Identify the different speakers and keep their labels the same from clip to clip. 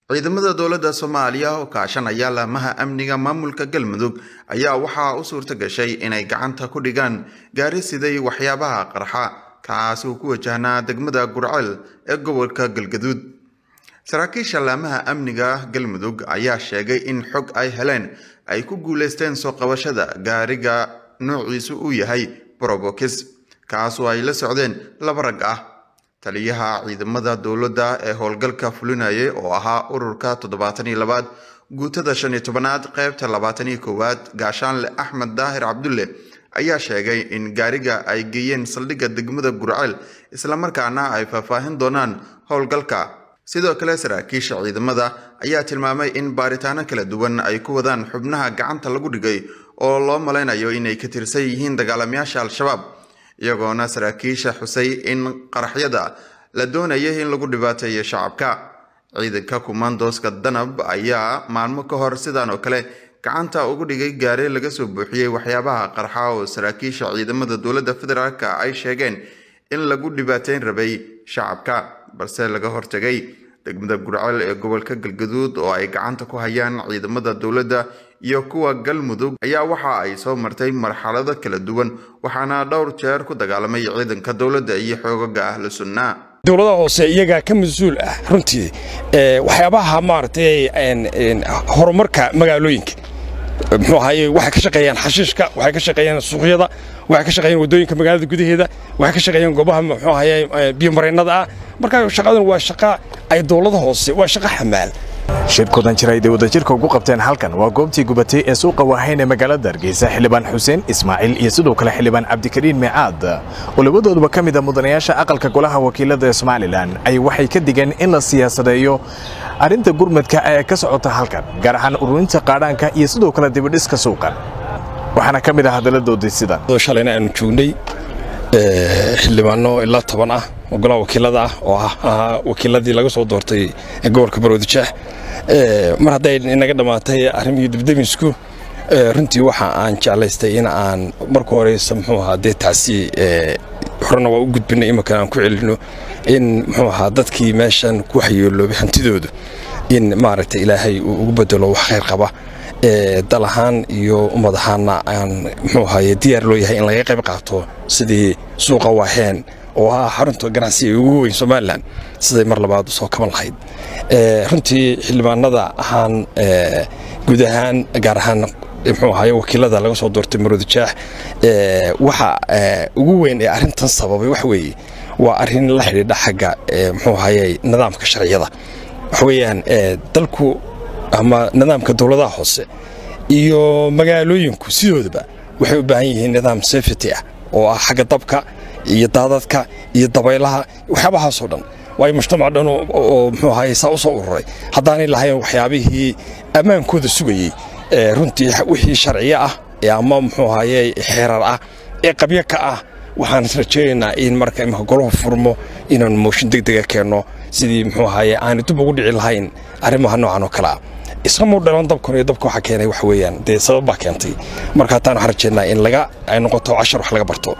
Speaker 1: ciidamada dowladda soomaaliya oo kaashanaya laamaha amniga maamulka galmudug ayaa waxaa u suurta gashay inay gacanta ku dhigaan gaari siday waxyaabaha qarxa kaas uu ku wajahnaa degmada gurceel ee gobolka galgaduud saraakiisha laamaha amniga galmudug ayaa sheegay in xog ay heleen ay ku guuleysteen soo qabashada gaariga noociisu uu yahay brobokis kaasoo ay la socdeen laba rag ah taliyaha ciidamada dowladda ee howlgalka fulinayay oo ahaa ururka toddobaatan iyo labaad guutada shan iyo tobanaad qeybta labaatan iyo koowaad gaashaanle axmed daahir cabdulle ayaa sheegay in gaariga ay geeyeen saldhigga degmada gurceel islamarkaana ay faahfaahin doonaan howlgalka sidoo kale saraakiisha ciidamada ayaa tilmaamay in baaritaano kala duwan ay ku wadaan xubnaha gacanta lagu dhigay oo loo malaynayo inay ka tirsan yihiin dagaalamayaasha al-shabaab iyagoona saraakiisha xusay in qaraxyada la doonayay in lagu dhibaateeyo shacabka ciidanka kumaandooska danab ayaa maalmo ka hor sidaan oo kale gacanta ugu dhigay gaare laga soo buuxiyey waxyaabaha qarxa oo saraakiisha ciidamada dowladda federaalk ay sheegeen in lagu dhibaateyn rabay shacabka balse laga hortegay degmada gurceel ee gobolka galgaduud oo ay gacanta ku hayaan ciidamada dowladda iyo kuwa galmudug ayaa waxa ay soo martay marxalado kala duwan waxaana dhowr jeer ku dagaalamay ciidanka dowladda iyo xoogaga ahlu sunnaa
Speaker 2: dowladaha hoose iyagaa ka mas-uul ah runtii waxyaabaha maaragtay horumarka magaalooyinka muxuu ahaye waxay ka shaqeeyaan xashiishka waxay ka shaqeeyaan suuqyada waxay ka shaqeeyaan waddooyinka magaalada gudaheeda waxay ka shaqeeyaan goobaha muxuu ahaye biyomareennada ah marka shaqadan waa shaqa ay dowlada hoose waa shaqa xamaal
Speaker 3: shirkoodan jira ayday wadajirka ugu qabteen halkan waa goobtii gubatay ee suuqa waahayn ee magaalada hargeysa xildhibaan xuseen ismaaciil iyo sidoo kale xildhibaan cabdikariin meecaad oo labadooduba ka mid a mudanayaasha aqalka golaha wakiilada ee somalilan ay waxay ka digeen in la siyaasadeeyo arrinta gurmadka ee ka socota halkan gaar ahaan ururinta qaadhaanka iyo sidoo kale dibidhiska suuqan waxaana ka mid ah hadalladoodii sidan
Speaker 2: shalayna aanu joognay xildhibaano ilaa toban ah oo golaha wakiilada ah oo ahaa wakiiladii laga soo doortay gobolka baroodijeex mar hadday inaga dhammaatay arrimihii dibdemisku runtii waxa aan jeclaystay in aan marka horeysa muxuu ahaa dee taasi horena waa u gudbinay iminkan aan ku celino in muxuu ahaa dadkii meeshan ku waxyeeloobay hantidoodu in maaragtay ilaahay uu ugu bedelo wax khayr qaba dal ahaan iyo ummad ahaanna aan muxuu ahaye diyaar loo yahay in laga qayb qaato sidii suuqa waaheen oo ah xarunta ganacsiga ugu weyn somalilan siday mar labaad usoo kaban lahayd runtii xildhibaanada ahaan guud ahaan gaar ahaan muxuu ahaye wakiilada laga soo doortay maroodijeex waxa ugu weyn ee arrintan sababay wax weeye waa arrin la xidhiidha xagga muxuu ahaye nidaamka sharciyada waxa weeyaan dalku ama nidaamka dowladaha hoose iyo magaalooyinku sidoodaba waxay u baahan yihiin nidaam safety ah oo ah xagga dabka iyo daadadka iyo dabaylaha waxyaabahaasoo dhan waayo mujtamac dhan oo muxuu ahaye saa u soo ururay haddaanay lahayn waxyaabihii ammaankooda sugayey runtii wixii sharciyo ah ama muxuu ahaye xeerar ah ee qabyo ka ah waxaan rajaynaynaa in marka imika golahu furmo inaanu mooshin degdega keenno sidii muxuu ahaye aanu dib ugu dhici lahayn arrimaha noocan oo kale ah isqamuu dhalan dabkan iyo dabka waxa keenay wax weeyaan dee sabab baa keentay marka hataan waxaan rajaynaa in laga ay noqoto cashar wax laga barto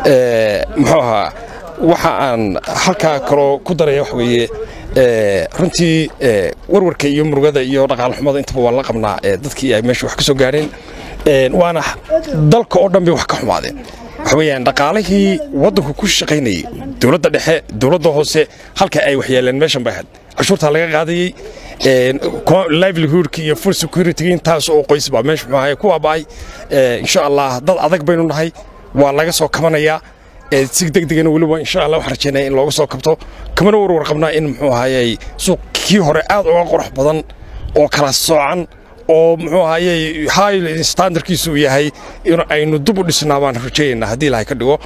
Speaker 2: muxuu ahaa waxa aan halkaa kaloo ku daraya wax weeye runtii warwarka iyo murugada iyo dhaqaal xumada intaba waan la qabnaa dadkii ay meesha wax ka soo gaareen waana dalka oo dhan bay wax ka xumaadeen waxa weeyaan dhaqaalihii waddanku ku shaqaynayey dowladda dhexe dowladda hoose halka ay waxyeeleen meeshan bay ahayd cashuurtaa laga qaadayey livelihoodka iyo full security intaas oo qoys baa meesha muxuu ahaye ku waaba'ay insha allah dad adag baynu nahay waa laga soo kabanayaa si degdegana weliba insha allah waxaan rajaynaya in looga soo kabto kamana warwar qabnaa in muxuu ahaye suuq kii hore aad uga qurux badan oo kala soocan oo muxuu ahaye high standardkiisu uu yahay in aynu dib u dhisnaa baan rajaynaynaa haddii ilahay ka dhigo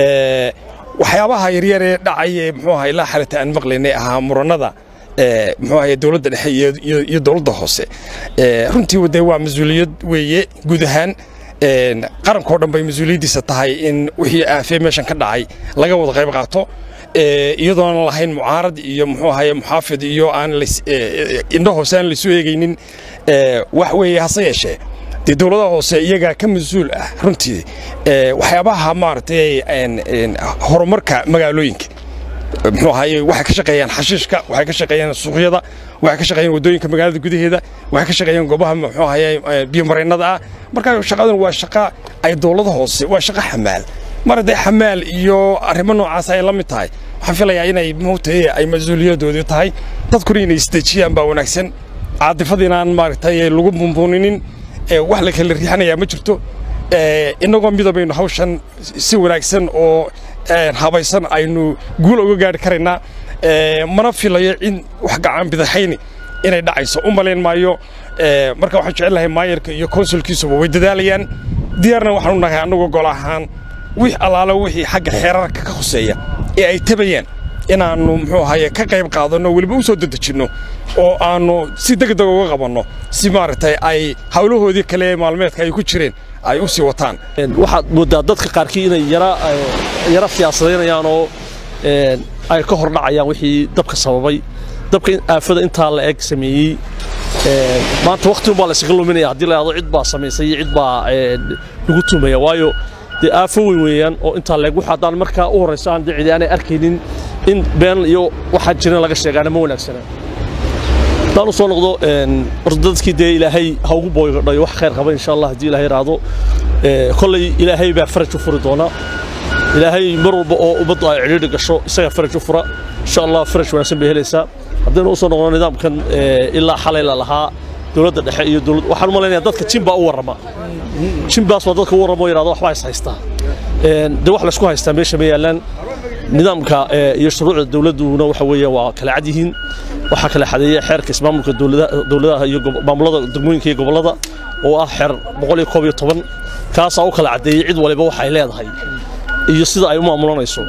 Speaker 2: waxyaabaha yaryar ee dhacay ee muxuu ahaye ilaa xalata aan maqlaynay ahaa murannada muxuu ahaye dowladda dhexe iyo dowladda hoose runtii dee waa mas-uuliyad weeye guud ahaan qarankao dhan bay mas-uuliyaddiisa tahay in wixii aafee meeshan ka dhacay laga wada qayb qaato iyadoon lahayn mucaarad iyo muxuu ahaye muxaafid iyo aan indho hoose aan laysu eegaynin wax weeye hase yeeshee dee dowladaha hoose iyagaa ka mas-uul ah runtii waxyaabaha maaragtay horumarka magaalooyinka muxuu ahaye waxay ka shaqeeyaan xashiishka waxay ka shaqeeyaan suuqyada waxay ka shaqeeyaan waddooyinka magaalada gudaheeda waxay ka shaqeeyaan goobaha muxuu ahaye biyomareennada ah marka shaqadan waa shaqa ay dowlada hoose waa shaqa xamaal mar hadday xamaal iyo arrimo noocaas ay la mid tahay waxaan filayaa inay moogtaye ay mas-uuliyadoodii tahay dadkuna inay isdejiyaan baa wanaagsan caadifada inaan maaragtay lagu bumbuuninin wax la kala riixanayaa ma jirto innagoo midabaynu hawshan si wanaagsan oo habaysan aynu guul uga gaari karaynaa mana filayo in wax gacan bidaxayni inay dhacayso u malayn maayo marka waxaan jecel lahay maayarka iyo konsulkiisuba way dadaalayaan diyaarna waxaan u nahay annagu gol ahaan wix allaalo wixii xagga xeerarka ka hoseeya ee ay tabayaan inaannu muxuu ahaye ka qayb qaadanno weliba u soo dedejinno oo aannu si degdeg uga qabanno si maaragtay ay hawlahoodii kale ee maalmeedka ay ku jireen ay u sii wataan
Speaker 4: waxaad mooddaa dadka qaarkii inay yara siyaasadaynayaan oo ay ka hor dhacayaan wixii dabka sababay dabka aafada intaa la eg sameeyey maanta wakhti unbaa la isaga luminaya haddii la yidhahdo cid baa samaysay iyo cid baa lagu tumaya waayo dee aafo weyn weeyaan oo intaa leeg wax haddaan markaa u horrayso aan dee cidi aanay arkaynin in been iyo waxaa jiran laga sheegaana ma wanaagsana haddaan u soo noqdo horta dadkii dee ilaahay ha ugu booydhayo wax khayr qaba insha allah haddii ilaahay raado kolley ilaahay baa faraj u furi doona ilaahay mar walba oo ummaddu ay cidhiidhi gasho isagaa faraj u fura insha allah faraj wanaagsan bay helaysaa haddaynu u soo noqdo nidaamkan ilaa xalay la lahaa dowladda dhexe iyo dowlad waxaan u malaynayaa dadka jimbaa u warrama jimbaas waa dadka u warrama oo yidhahdo waxbaa is haystaa dee wax laysku haystaa meesha ma yaallaan nidaamka iyo shuruucda dowladduna waxa weeye waa kala cad yihiin waxaa kala xadeeya xeerka ismaamulka dowladaha iyo maamulada degmooyinka iyo gobollada oo ah xeer boqol iyo koob iyo toban kaasaa u kala caddeeyey cid waliba waxa ay leedahay iyo sida ay u maamulanayso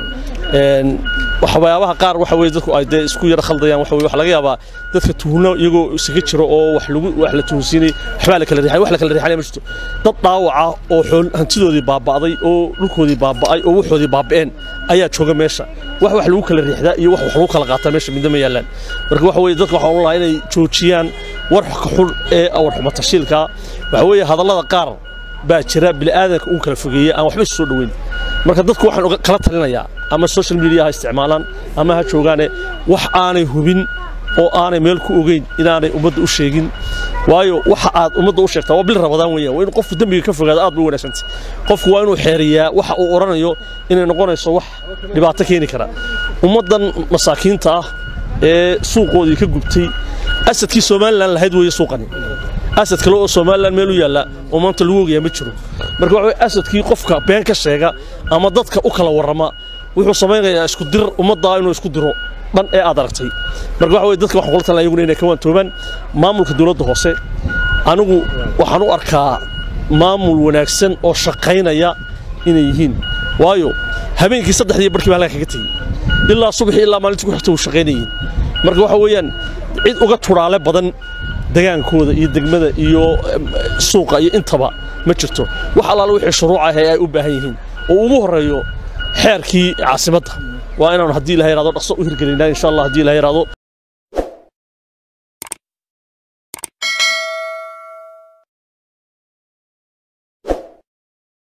Speaker 4: waxyaabaha qaar waxa weye dadku ay dee isku yara khaldayaan waxa weye waxa laga yaabaa dadka tuhno iyagoo isaga jiro oo wax lagu wax la tuhunsiinay waxbaa la kala riixay wax la kala riixay ma jirto dad dhaawaca oo xool hantidoodii baaba'day oo dhulkoodii baaba'ay oo waxoodii baaba'een ayaa jooga meesha wax wax lagu kala riixdaa iyo wax wax lagu kala qaataa meesha midna ma yaallaan marka waxa weye dadka waxaan u lahaa inay joojiyaan warka xun ee warxuma tashiilka waxa weeye hadallada qaar baa jira bini'aadanka uun kala fogeeya aan waxba isu soo dhoweyn marka dadku waxaan kala talinayaa ama social media ha isticmaalaan ama ha joogaane wax aanay hubin oo aanay meel ku ogeyn inaanay ummadda u sheegin waayo waxa aad ummadda u sheegtaa waa bil rabadaan weeyaan waa in qofku dembiga ka fogaado aad bay u wanaagsantay qofku waa inuu xeeriyaa waxa uu odhanayo inay noqonayso wax dhibaato keeni kara ummaddan masaakiinta ah ee suuqoodii ka gubtay asadkii somalilan lahayd weeye suuqani asad kale oo somalilan meel u yaalla oo maanta lagu ogayaa ma jiro marka waxa weye asadkii qofka been ka sheega ama dadka u kala warrama wuxuu samaynayaa isku dir ummaddaa inuu isku diro dhan ee aad aragtay marka waxa weye dadka waxaan kula talina iyaguna inay ka waantoobaan maamulka dowladda hoose anigu waxaan u arkaa maamul wanaagsan oo shaqaynaya inay yihiin waayo habeenkii saddexdii barkii baa halkaa kaga tegey ilaa subaxii ilaa maalintii ku xigta uu shaqaynayiin marka waxa weeyaan cid uga tudhaale badan degaankooda iyo degmada iyo suuqa iyo intaba ma jirto wax allaala wixii shuruuc ah ee ay u baahan yihiin oo ugu horreeyo xeerkii caasimadda waa inaanu haddii ilaha yidhahdo dhaqso u hirgelinaa insha allah haddii ilaha yidhahdo